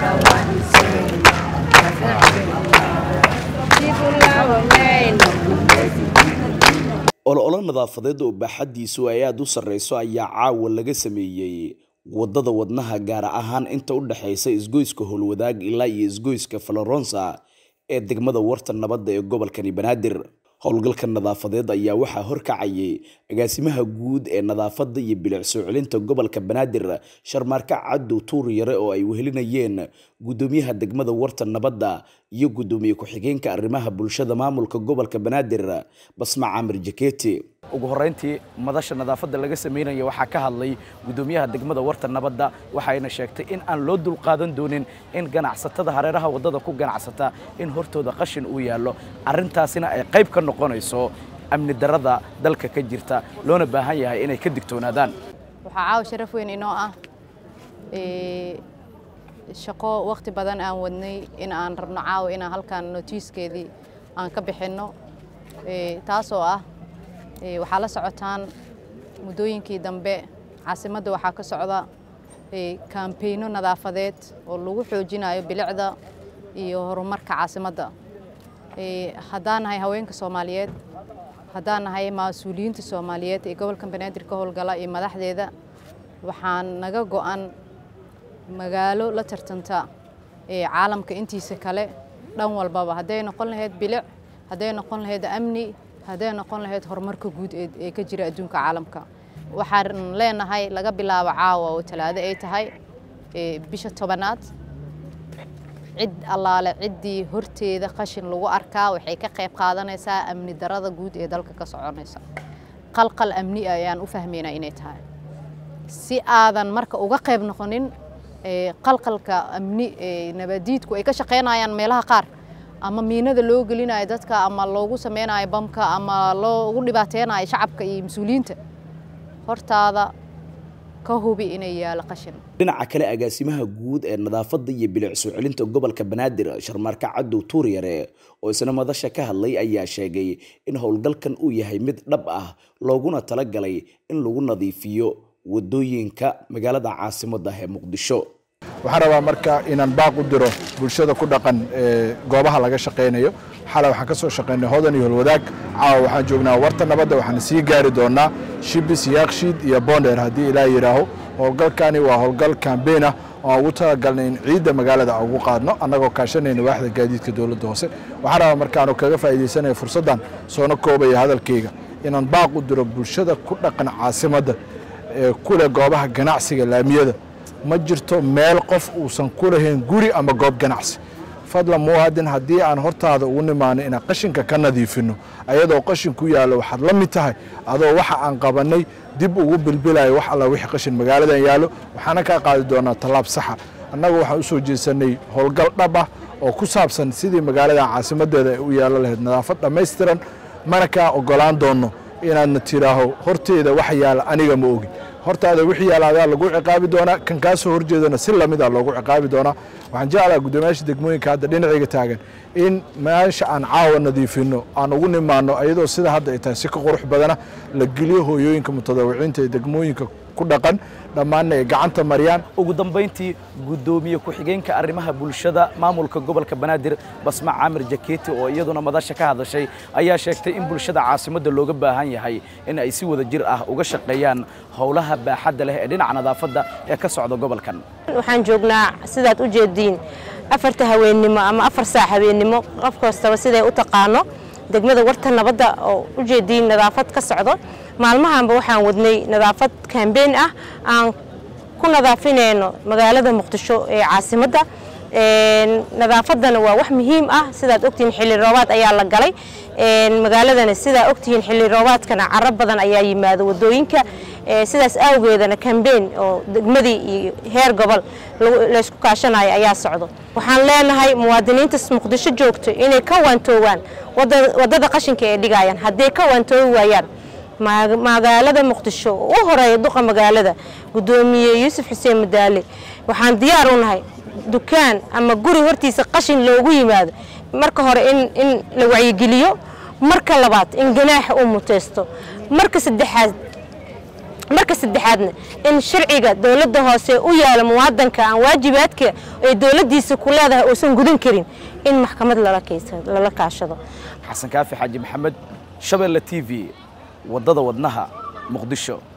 ololo nadaafadeed oo baaxaddiisu ay aada u sarreyso ayaa caawa laga sameeyey waddada wadnaha gaar ahaan inta u dhexaysa isgoyska howlwadaag ilaa iyo isgoyska faloronsa ee degmada warta nabadda ee gobolkani banaadir howlgalka nadaafadeed ayaa waxaa horkacayay agaasimaha guud ee nadaafadda iyo bilic soo celinta gobolka banaadir sharmaarka cadow tuur yare oo ay wehelinayeen guddoomiyaha degmada warta nabadda iyo guddoomiye ku-xigeenka arrimaha bulshada maamulka gobolka banaadir basma camir jaketi ugu horeyntii madasha nadaafadda laga sameynaya waxaa ka hadlay guddoomiyaha degmada warta nabadda waxayna sheegtay in aan loo dulqaadan doonin in ganacsatada hareeraha waddada ku ganacsata in hortooda qashin uu yaallo arrintaasina ay qayb ka noqonayso amni darada dalka ka jirta loona baahan yahay inay ka digtoonaadaan waxaa caawa sharaf weyn inoo ah shaqo wakhti badan aan wadnay in aan rabno caawa inaan halkan notiiskeedii aan ka bixinno taasoo ah waxaa la socotaan muddooyinkii dambe caasimadda waxaa ka socda kaambeyno nadaafadeed oo lagu xoojinayo bilicda iyo horumarka caasimadda haddaan nahay haweenka soomaaliyeed haddaan nahay mas-uuliyiinta soomaaliyeed ee gobolka banaadir ka howlgala iyo madaxdeeda waxaan naga go'an magaalo la tartanta caalamka intiisa kale dhan walbaba hadday noqon lahayd bilic hadday noqon lahayd amni hadday noqon lahayd horumarka guud ee ka jira adduunka caalamka waxaan leenahay laga bilaabo caawa oo talaado ay tahay bisha tobanaad cid allaale ciddii horteeda qashin lagu arkaa waxay ka qayb qaadanaysaa amni darada guud ee dalka ka soconaysa qalqal amni ayaan u fahmaynaa inay tahay si aadan marka uga qayb noqonin qalqalka amni nabadiidku ay ka shaqaynayaan meelaha qaar ama miinada loo gelinayo dadka ama loogu sameynayo bamka ama loogu dhibaateynayo shacabka iyo mas-uuliyiinta hortaada ka hubi inay yaalo qashin dhinaca kale agaasimaha guud ee nadaafadda iyo bilic soo celinta gobolka banaadir sharmaarka cadow tuur yare oo isna madasha ka hadlay ayaa sheegay in howlgalkan uu yahay mid dhab ah looguna talagalay in lagu nadiifiyo wadooyinka magaalada caasimadda ee muqdisho waxaan rabaa marka inaan baaq u diro bulshada ku dhaqan goobaha laga shaqaynayo xalay waxaan ka soo shaqaynay hodan iyo holwadaag caawa waxaan joognaa warta nabadda waxaan sii gaari doonaa shibis yaakshiid iyo bonder haddii ilaa yidhaaho howlgalkani waa howlgal kambeyn ah oo aan ugu talagalnay in ciidda magaalada aan ugu qaadno annagoo kaashanayna waaxda gaadiidka dowladda hoose waxaan rabaa markaanu kaga faa'iidaysanaya fursaddan soona koobaya hadalkayga inaan baaq u diro bulshada ku dhaqan caasimadda ee kuleh goobaha ganacsiga laamiyada ma jirto meel qof uusan ku lahayn guri ama goob ganacsi fadlan muwaadin haddii aan hortaada ugu nimaano inaan qashinka ka nadiifinno ayadoo qashin ku yaallo waxaad la mid tahay adoo waxa aan qabannay dib ugu bilbilayo wax alla wixii qashin magaaladan yaallo waxaana kaa qaadi doonaa tallaab saxa annagu waxaan u soo jeesanay howlgal dhab ah oo ku saabsan sidii magaaladan caasimaddeeda ay u yaallo lahayd nadaafad dhammaystiran mana kaa oggolaan doonno inaadna tidhaaho horteeda wax yaalla aniga ma ogi hortaada wixii yaalaadaa lagu ciqaabi doonaa kan kaa soo horjeedana si lamida loogu ciqaabi doonaa waxaan jeclaha guddoomiyaasha degmooyinka hadda dhinacayga taagan in meesha aan caawa nadiifinno aan ugu nimaano ayadoo sida hadda ay tahay si ka qurux badana la geliyo hooyooyinka mutadawiciinta ee degmooyinka ku dhaqan dhammaanna ay gacanta mariyaan ugu dambayntii guddoomiye ku-xigeenka arrimaha bulshada maamulka gobolka banaadir basma camir jaketi oo iyaduna madasha ka hadashay ayaa sheegtay in bulshada caasimadda looga baahan yahay in ay si wada jir ah uga shaqeeyaan howlaha baaxadda leh ee dhinaca nadaafadda ee ka socda gobolkan waxaan joognaa sidaad u jeediin afarta haweennimo ama afar saac haweennimo qof kastaba siday u taqaano degmada warta nabadda oo u jeediin nadaafad ka socdo maalmahanba waxaan wadnay nadaafad kambeyn ah aan ku nadaafinayno magaalada muqdisho ee caasimadda nadaafaddana waa wax muhiim ah sidaad ogtihiin xilli roobaad ayaa la galay magaaladana sidaa ogtihiin xilli roobaadkana caro badan ayaa yimaado wadooyinka sidaas awgeedana kambeyn oo degmadii iyo heer gobol laysku kaashanayo ayaa socdo waxaan leenahay muwaadiniinta muqdisho joogto inay ka waantoowaan waddada qashinka ay dhigayaan hadday ka waantoowi waayaan magaalada muqdisho oo u horeeya duqa magaalada guddoomiye yuusuf xuseen madaale waxaan diyaar u nahay dukaan ama guri hortiisa qashin loogu yimaado marka hore in in la wacyigeliyo marka labaad in ganaaxa uu muteysto marka saddexaad marka saddexaadna in sharciga dowladda hoose u yaala muwaadanka aan waajibaadka ay dowladdiisa ku leedahay uusan gudan karin in maxkamad lala kaashado xasan kaafi xaaji maxamed shabeelle t v waddada wadnaha muqdisho